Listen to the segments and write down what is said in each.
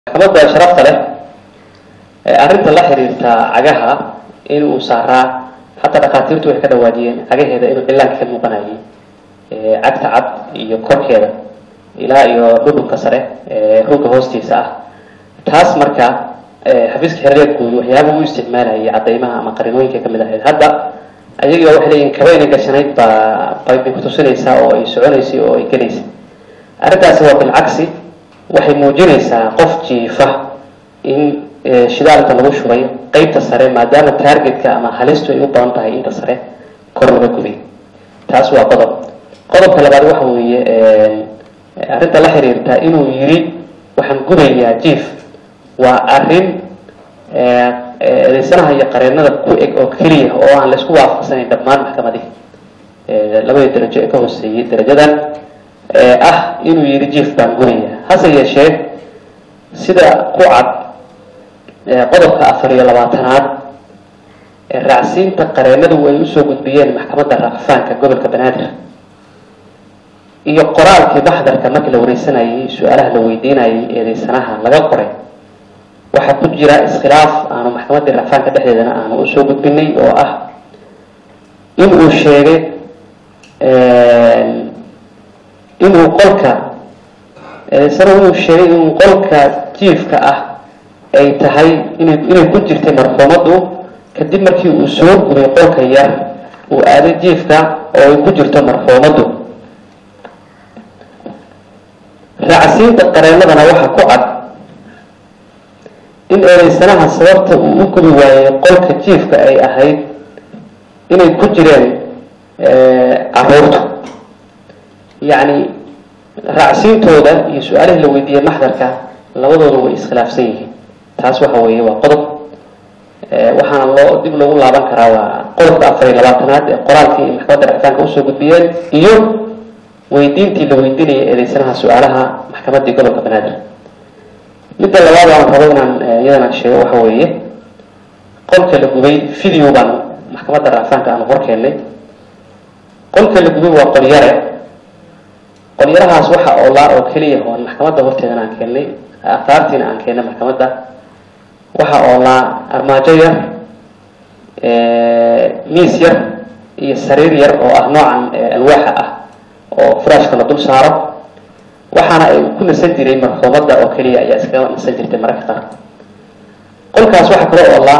maxkamadda sharafta leh arrinta la xiriirta cagaha in uu saaraa xataa dhakhaatiirtu waxay ka dhawaajiyeen cagaheeda inuu cillaanka ka muuqanayay cagta cad iyo korkeeda ilaa iyo dhudhunka sare ruugga hoostiisa ah taas marka xafiiska xiriirka guud waxyaaba u isticmaalayay cadaymaha ama qarinooyinka kamid ahayd hadda ayagiiba waxay leeyihin kaba inay gashanayd baa bay kutusinaysaa oo ay soconaysay oo ay gelaysay arrintaasi waa bilcagsi waxay muujinaysaa qof jiifa in shidaalka lagu shubay qeybta sare maadaama taargetka ama halistu ay u badan tahay inta sare kor laga gubay taas waa qodob qodobka labaad waxa weeye arrinta la xiriirta inuu yiri waxaan gubayaa jief waa arrin eedeysanaha iyo qareenada ku eg oo keliya oo aan laisku waafaqsanayn dhammaan maxkamadii labadii darajo ee ka hooseeyey darajadan ah inuu yiri jief baan gubaya hase yeeshee sida ku cad qodobka afar iyo labaatanaad raacsiinta qareenadu ay usoo gudbiyeen maxkamadda racfaanka gobolka banaadir iyo qoraalkii maxdarka markii la wareysanayay su-aalaha la weydiinayay eedeysanaha laga qoray waxaa ku jira iskhilaaf aanu maxkamaddii racfaanka dhexdeedana aanu usoo gudbinay oo ah in uu sheegay inuu qolka eedeysanahu inuu sheegay inuu qolka jiifka ah ay tahay ina inay ku jirtay marxuumaddu kadib markii uu soo gubay qolka yar uu aaday jiifka oo ay ku jirto marxuumaddu raacsiinta qareenadana waxaa ku cad in eedeysanaha sababta uu u gubi waayey qolka jiifka ay ahayd inay ku jireen caruurtu yacni raacsiintooda iyo su-aalihii la weydiiyey maxdarka labadooda way iskhilaafsan yihiin taas waxa weeye waa qodob waxaana loo dib loogu laaban karaa waa qodobka afar iyo labaatanaad ee qoraalkii ay maxkamadda racfaanka usoo gudbiyeen iyo weydiintii la weydiinayay eedeysanaha su-aalaha maxkamaddii gobolka banaadir midda labaad aan rabo inaan iyadanaan sheego waxa weeye qolka la gubay video baan maxkamadda racfaanka aan hor keennay qolka la gubay waa qolyare qolyarahaas waxa oolaa oo keliya oon maxkamadda horteedana aan keennay afaartiina aan keennay maxkamadda waxa oolaa armaajo yar miis yar iyo sariir yar oo ah noocan alwaaxa ah oo furaashka la dul saaro waxaana ay ku nasan jiray marxuumadda oo keliya ayaa iskaga nasan jirtay mararka qaar qolkaas waxaa kala oolaa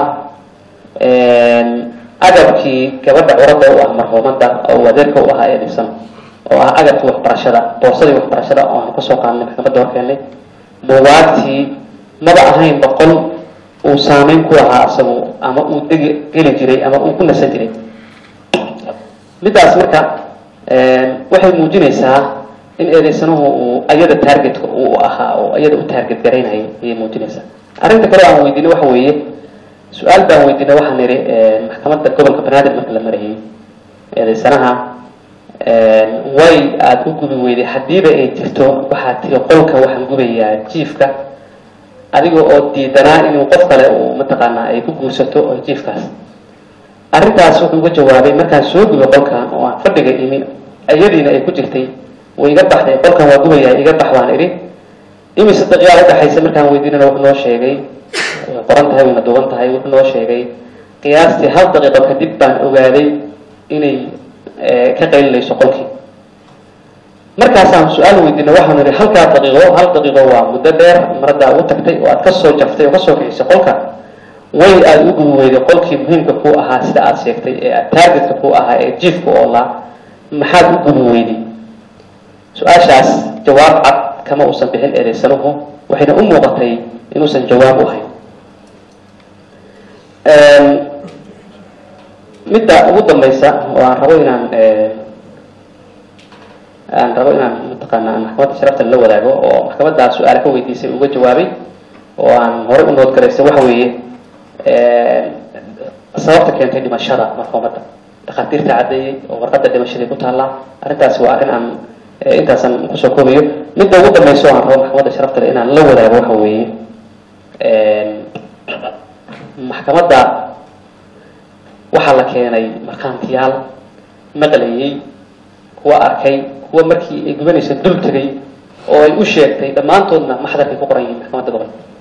agabkii gabadha curadda u ah marxuumadda oo adeerka u ahaa ee dhibsan oo ah agabkii waxbarashada boorsadii waxbarashada oo aanu kasoo qaadnay maxkamadda horkeenay buugaagtii maba ahayn boqol uu saameyn ku lahaa isagu ama uu degi geli jiray ama uu ku nasan jiray middaas marka waxay muujinaysaa in eedeysanuhu uu ayada taargetka uu ahaa oo ayada u taarget garaynayay ayay muujinaysaa arrinta kale aan weydiinay waxa weeye su-aal baan weydiinay waxaan nidhi maxkamadda gobolka banaadir marka la marayay eedeysanaha way aada u gubi weyday haddiiba ay jirto waxaad tiri qolka waxaan gubayaa jiifka adiga oo diidanaa inuu qof kale uu mataqaanaa ay ku guursato oo jiifkaas arrintaas wuxuu uga jawaabay markaan soo gubay qolkan oo aan fadhiga imi ayadiina ay ku jirtay way iga baxday qolkan waa gubayaa iga bax baan idhi imise daqiiqaa udhaxaysa markaan weydiinana wuxuu noo sheegay way qoran tahay wayna duuban tahay wuxuu noo sheegay qiyaastii hal daqiiqo kadib baan ogaaday inay ka qaylinayso qolkii markaasaan su-aal weydiina waxaan idhi halkaa daqiiqo hal daqiiqo waa muddo dheer maraddaa ugu tagtay oo aad kasoo jaftay oo kasoo kicisay qolka way aada u gubi weyday qolkii muhiimka kuu ahaa sida aada sheegtay ee taargetka kuu ahaa ee jiifka oolaa maxaad u gubi weyday su-aashaas jawaab cad kama uusan bixin eedeysanuhu waxayna u muuqatay inuusan jawaab u hayn midda ugu dambaysa oo aan rabo inaan aan rabo inaan mataqaana aan maxkamadda sharafta la wadaago oo maxkamaddaa su-aale ka weydiisay uga jawaabay oo aan horey u noodgaraysay waxa weeye sababta keentay dhimashada marxuumadda dhakhaatiirta caddeeyey oo warqadda dhimashadii ku taallaa arrintaasi waa arrin aan intaasan kusoo koobayo midda ugu dambaysa oo aan rabo maxkamadda sharafta le inaan la wadaago waxa weeye maxkamadda waxaa la keenay markhaantiyaal maqlayey kuwa arkay kuwa markii ay gubanaysa dul tegay oo ay u sheegtay dhammaantoodna maxdarkay ku qoran yihiin maxkamadda gobolka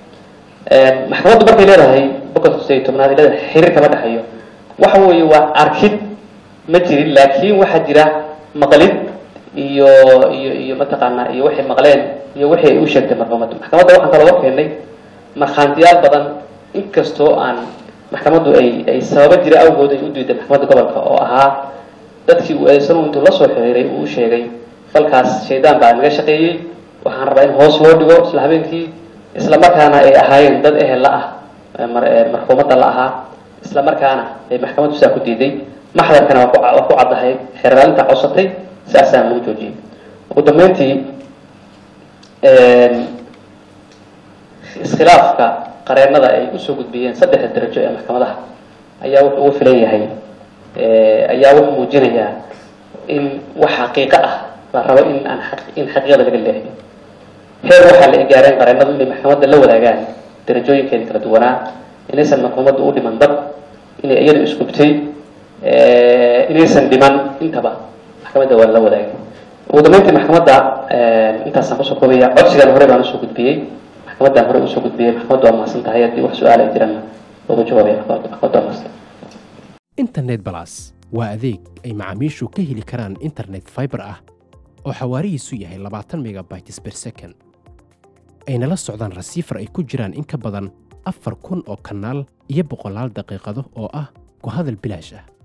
maxkamaddu markay leedahay boqolka sideed iyo tobnaad ay leedahay xiriir kama dhexeeyo waxa weeye waa arkid ma jirin laakiin waxaa jira maqlid iyo iyo iyo mataqaanaa iyo waxay maqleen iyo wixii ay u sheegtay marxuumaddu maxkamadda waxaan kalooga keenay markhaantiyaal badan inkastoo aan maxkamaddu ay ay sababo jira awgood ay u diiday maxkamadda gobolka oo ahaa dadkii uu eedaysanu intuu la soo xiriiray uu u sheegay falkaas shaydaan baa naga shaqeeyey waxaan rabaa in hoos loo dhigo isla habeenkii isla markaana ay ahaayeen dad ehel la ah marxuumadda la ahaa isla markaana ay maxkamaddu sidaa ku diiday maxdarkana waa ku caddahay xeraalinta codsatay sidaasaan lagu joojiyey ugu dambeyntii iskhilaafka qareennada ay usoo gudbiyeen saddexda darajo ee maxkamadaha ayaa wuxuu ugu filan yahay ayaa wuxuu muujinayaa in wax xaqiiqo ah la rabo in aan in xaqiiqada laga leexiyo heer waxaa la gaareen qareennadu inay maxkamadda la wadaagaan darajooyinkeeda kala duwanaa inaysan marxuumaddu u dhiman dad inay iyadu isgubtay inaysan dhiman intaba maxkamadda waa la wadaagay ugu dambeyntii maxkamadda intaasaan kusoo koobaya codsigan hore baan usoo gudbiyey maxkamaddaan hore usoo gudbiyey maxkamaddu waa mahadsan tahay haddii wax su-aal ay jiraan ugu jawaabaya maxkamaddu waa mahadsan internet balas waa adeeg ay macaamiishu ka heli karaan internet fiber ah oo xawaarihiisu yahay labaatan megabytes per second ayna la socdaan rasiifar ay ku jiraan in ka badan afar kun oo kanaal iyo boqolaal daqiiqado oo ah ku hadal bilaash ah